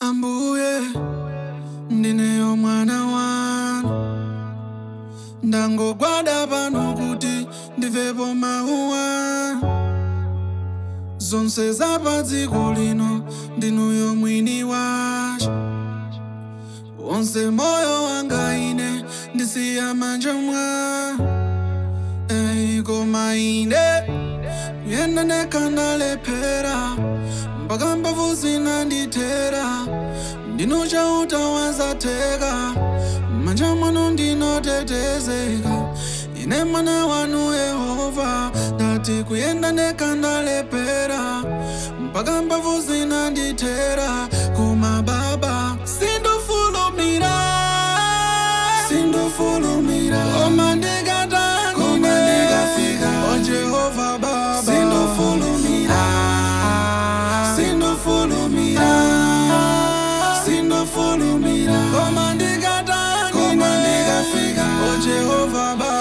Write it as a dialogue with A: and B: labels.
A: ambuye ndineyo mwana wanu ndangogwada pano kuti ndimvepo mawu anu zonse za pa dziko lino ndinuyo mwini wacho wonse moyo wanga ine ndisiya manja mwanu Ey, koma ine kuyenda ndekha ndalephera mpaka mbavu zinandithera ndinu chauta wazatheka manja mwanu ndinotetezeka ine mwana wanu yehova ndati kuyenda ndekha ndalephera mpaka mbavu zinandithera koma baba sindofulumira sindofulumira koma ndikatangine koma ndikafika o jehova baba sindofulumira sindofulumira sindofulumira koma ndikatangine koma ndikafika o jehova baba